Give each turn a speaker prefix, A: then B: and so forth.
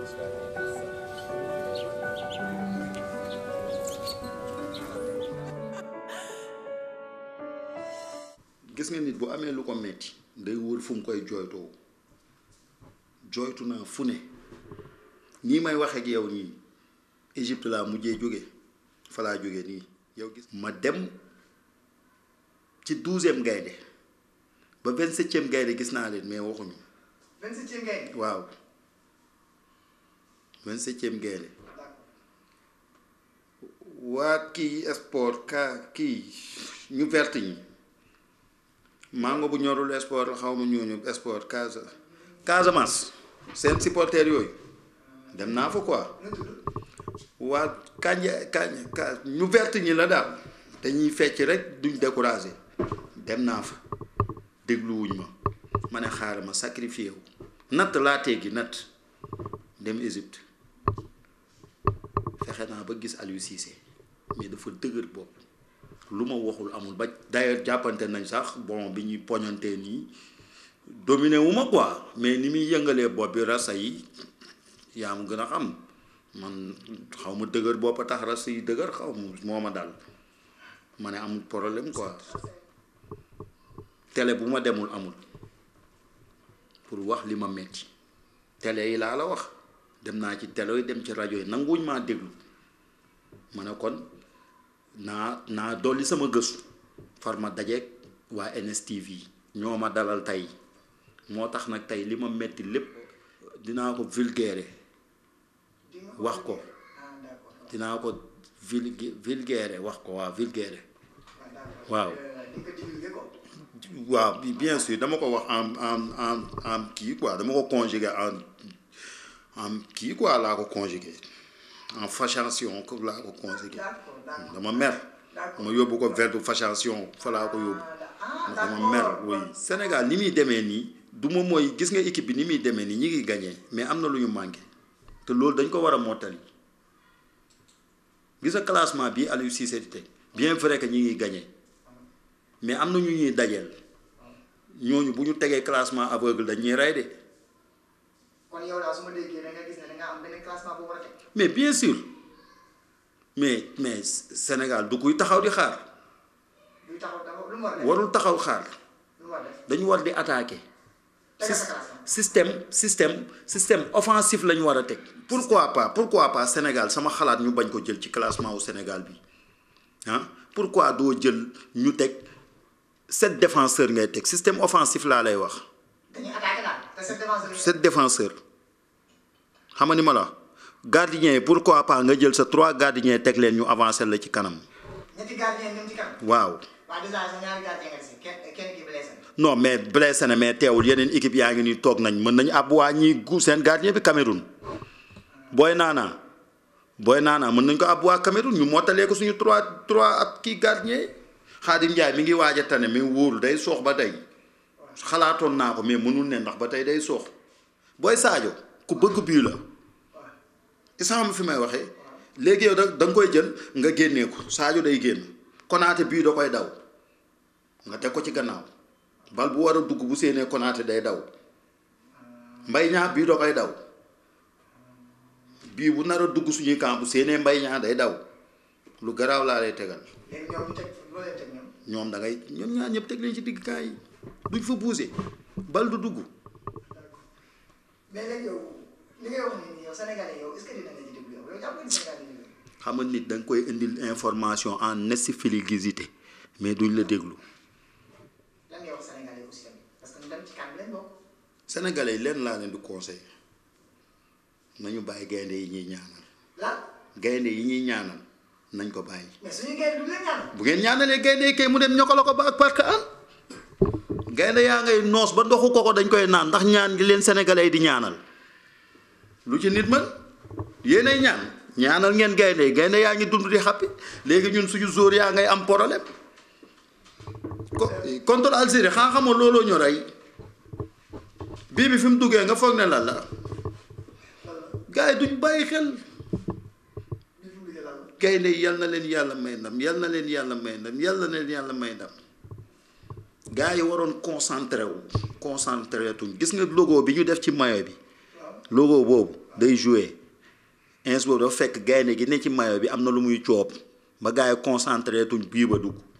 A: gis nga nit bu amee lu ko metti day wër fu mu koy jooytoo jooytu naa fu ne nii may wax ak yow nii Égypte laa mujjee jóge fa laa jóge nii yow gis ma dem ci douzième gaynde ba vingt septième gaynde gis naa leen mais waxuñu
B: vingt-septième gaynde
A: waaw vingt septième gaynde waa kii sport ka kii ñu vert ñi mango bu ñorul sport la xaw ma ñooñu sport Casa Casamance seen supporters yooyu dem naa fa quoi waa kànja kànja ka ñu vert ñi la daal dañuy fecc rek duñ découragé dem naa fa dégluwuñ ma ma ne xaaral ma sacrifié wu natt laa teggi natt dem Égypte fexe naa ba gis Aliou Cissé mais dafa dëgër bopp lu ma waxul amul ba d'ailleurs jàppante nañ sax bon bi ñuy poñantee nii dominé wu ma quoi mais ni muy yëngalee bopp bi rasa yi yaa ma gën a xam man xaw ma dëgër bopp a tax rasa yi dëgër xaw ma moo ma dal ma ne amul problème quoi télé bu ma demul amul pour wax li ma metti télé yi laa la wax dem naa ci télé yi dem ci rajo yi nanguwuñ maa déglu ma ne kon naa naa dolli sama gëstu far ma dajeeg waa NSTV ñoo ma dalal tey moo tax nag tey li ma metti lépp dinaa ko vulgaire wax ko dinaa ko vulg vulgaire wax ko waaw vulgaire waaw waaw bien sûr dama ko wax en en en en kii quoi dama ko conjugué en en kii quoi laa ko conjugué en fachation ko laa ko conjugué dama mer ma yóbbu ko verbe fachation fa laa ko yóbbu dama mer oui Sénégal ni muy demee nii du ma mooy gis nga équipe bi ni muy demee nii ñi ngi gagné mais am na lu ñu manqué te loolu dañ ko war a mottali gis nga classement bi Aliou Cissé di teg bien vrai que ñi ngi gagné mais am na ñu ñuy dajeel ñooñu bu ñu tegee classement aveugle dañuy rey de
B: kon yow daal su ma déggee da nga gis ne da nga am benn classement bu war a teg.
A: mais bien sûr mais mais Sénégal du kuy taxaw di xaar
B: luy taxaw dafa lu mu war a def
A: warul taxaw xaar
B: lu mu war a def.
A: dañu war di attaquer
B: Tegal sa
A: Sys-
B: classement.
A: système système système offensif la ñu war a teg pourquoi pas pourquoi pas Sénégal sama xalaat ñu bañ ko jël ci classement wu Sénégal bi ah pourquoi doo jël ñu teg sept défenseurs ngay teg système offensif laa lay wax
B: dañuy attaqué daal te cette défense bi.
A: sept défenseurs xam nga ni ma la wax gardien yi pourquoi pas nga jël sa trois gardiens teg leen ñu avancer la ci kanam
B: ñetti gardien ñoom ci kanam.
A: waaw
B: waa déjà sa ñaari gardien nga dese kenn kenn ki blessé na.
A: non mais blessé na mais teewul yeneen équipe yaa ngi nii toog nañ mën nañu ab waa ñi gu seen gardien bi Cameroun booy naanaa booy naanaa mën nañ ko ab waa Cameroun ñu mottalee ko suñu trois trois ab kii gardien yi Xaadim Njaay mi ngi waaj a tane mais wóorul day soox ba tey xalaatoon naa ko mais mënul ne ndax ba tey day soox booy Sadio ku bëgg bii la isam fi may waxee léegi yow da da nga koy jël nga génnee ko Sadio day génn Konaté bii da koy daw nga teg ko ci gannaaw bal bu war a dugg bu séenee Konaté day daw mbay ñaa bii da koy daw bii bu nar a dugg suñuy camp bu séenee mbay ñaa day daw lu garaaw laa lay tegal
B: léegi ñoom ñu teg loo leen teg ñoom.
A: ñoom da ngay ñoom ñaar ñëpp teg leen ci digg kaay yi duñ fa buuse bal du dugg
B: mais léegi yow li ngay wax nii yow Sénégalais yow est-ce que dina nga ci déglu yow yow jàpp nga ni Sénégal dina déglu.
A: xam nga nit da nga koy indil information en exclusivité mais duñ la déglu
B: lan ngay wax Sénégalais aussi tamit parce que ñu dem ci kan lañ bokk.
A: sénégalais yi leen laa leen di conseil nañu bàyyi gaynde yi ñuy ñaanal
B: lan
A: gaynde yi ñuy ñaanal nañ ko bàyyi
B: mais suñu gaynde du leen ñaan.
A: bu ngeen ñaanalee gaynde yi kay mu dem ñokala ko ba ak parc an gaynde yaa ngay noos ba ndoxu koko dañ koy naan ndax ñaan gi leen sénégalais yi di ñaanal lu ci nit mën yéenay ñaan ñaanal ngeen gaynde yi gaynde yaa ngi dund di xappi léegi ñun suñu zóor yaa ngay am problème ko contre Algérie xaa xamoo looloo ñu rey bii bi fi mu duggee nga foog ne lan la gars yi duñ bàyyi xel
B: ñu fi mu liggéey lan la.
A: gaynde yi yal na leen yàlla may ndam yal na leen yàlla may ndam yal na leen yàlla may ndam gars yi waroon concentré wu concentré tuñ gis nga logo bi ñu def ci maillot bi
B: waaw
A: logo boobu day joué ins boobu dafa fekk gaynde gi ne ci mayo bi am na lu muy coob ba gars yi concentré tuñ bii ba dugg